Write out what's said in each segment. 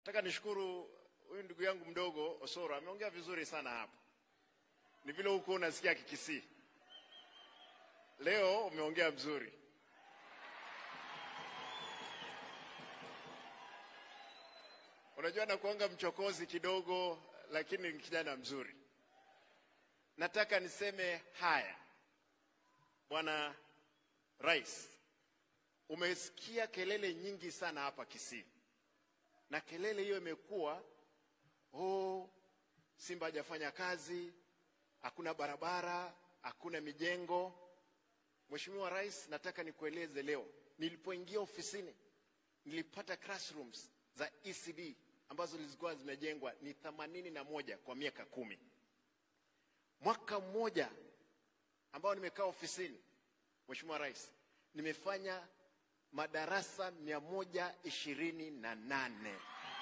Nataka nishukuru huyu ndugu yangu mdogo Osoro, ameongea vizuri sana hapa. Ni vile huko unasikia Kikisii, leo umeongea vizuri. Unajua nakuanga mchokozi kidogo, lakini ni kijana mzuri. Nataka niseme haya, Bwana Rais, umesikia kelele nyingi sana hapa Kisii, na kelele hiyo imekuwa oh, Simba hajafanya kazi, hakuna barabara, hakuna mijengo. Mheshimiwa Rais, nataka nikueleze leo, nilipoingia ofisini nilipata classrooms za ECD ambazo zilikuwa zimejengwa ni themanini na moja kwa miaka kumi. Mwaka mmoja ambao nimekaa ofisini, Mheshimiwa Rais, nimefanya madarasa mia moja ishirini na nane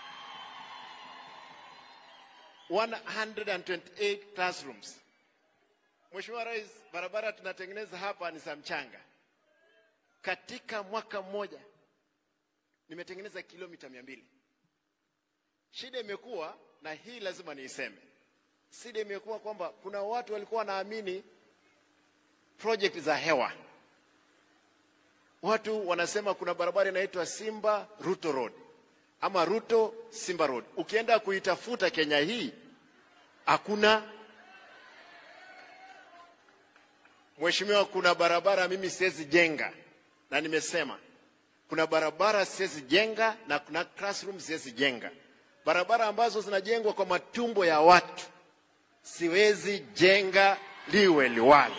128 classrooms. Mheshimiwa Rais, barabara tunatengeneza hapa ni za mchanga. Katika mwaka mmoja nimetengeneza kilomita mia mbili. Shida imekuwa na hii lazima niiseme, shida imekuwa kwamba kuna watu walikuwa wanaamini project za hewa. Watu wanasema kuna barabara inaitwa Simba Ruto Road ama Ruto Simba Road. Ukienda kuitafuta Kenya hii hakuna. Mheshimiwa, kuna barabara mimi siwezi jenga, na nimesema kuna barabara siwezi jenga na kuna classroom siwezi jenga. Barabara ambazo zinajengwa kwa matumbo ya watu siwezi jenga liwe liwalo.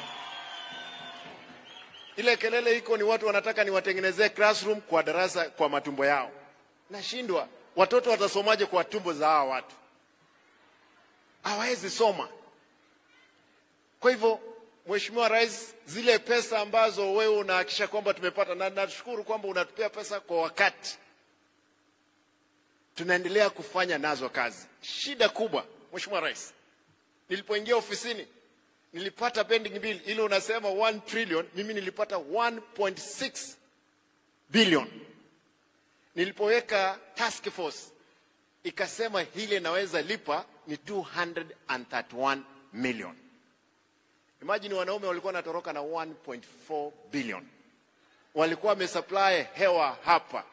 Ile kelele iko ni watu wanataka niwatengenezee classroom kwa darasa kwa matumbo yao. Nashindwa, watoto watasomaje kwa tumbo za hawa watu? Hawawezi soma. Kwa hivyo, Mheshimiwa Rais, zile pesa ambazo wewe unahakikisha kwamba tumepata, na nashukuru kwamba unatupea pesa kwa wakati, tunaendelea kufanya nazo kazi. Shida kubwa, Mheshimiwa Rais, nilipoingia ofisini nilipata pending bill ile unasema 1 trillion, mimi nilipata 1.6 billion. Nilipoweka task force ikasema hile naweza lipa ni 231 million. Imagine wanaume walikuwa wanatoroka na 1.4 billion, walikuwa wamesupply hewa hapa,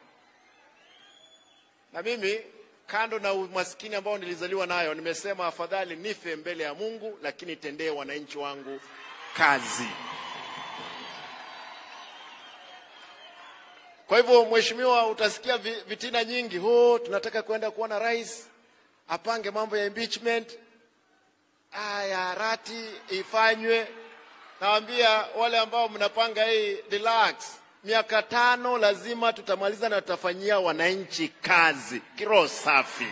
na mimi kando na umaskini ambao nilizaliwa nayo, nimesema afadhali nife mbele ya Mungu, lakini tendee wananchi wangu kazi. Kwa hivyo, mheshimiwa, utasikia vitina nyingi, ho, tunataka kwenda kuona rais apange mambo ya impeachment. Aya, rati ifanywe. Nawaambia wale ambao mnapanga hii, relax miaka tano lazima tutamaliza na tutafanyia wananchi kazi kiroho safi.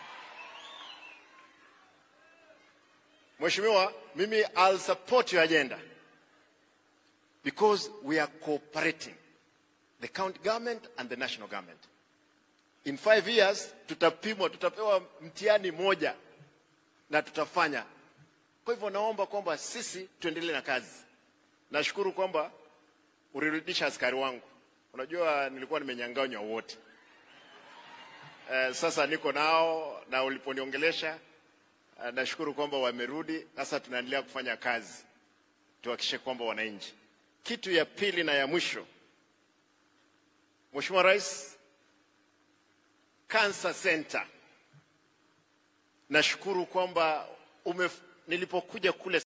Mheshimiwa, mimi I'll support your agenda because we are cooperating the county government and the national government. In five years tutapimwa, tutapewa mtihani moja na tutafanya. Kwa hivyo naomba kwamba sisi tuendelee na kazi. Nashukuru kwamba ulirudisha askari wangu. Unajua nilikuwa nimenyanganywa wote. Eh, sasa niko nao na uliponiongelesha eh, nashukuru kwamba wamerudi. Sasa tunaendelea kufanya kazi tuhakikishe kwamba wananchi. Kitu ya pili na ya mwisho, Mheshimiwa Rais, Cancer Center, nashukuru kwamba ume, nilipokuja kule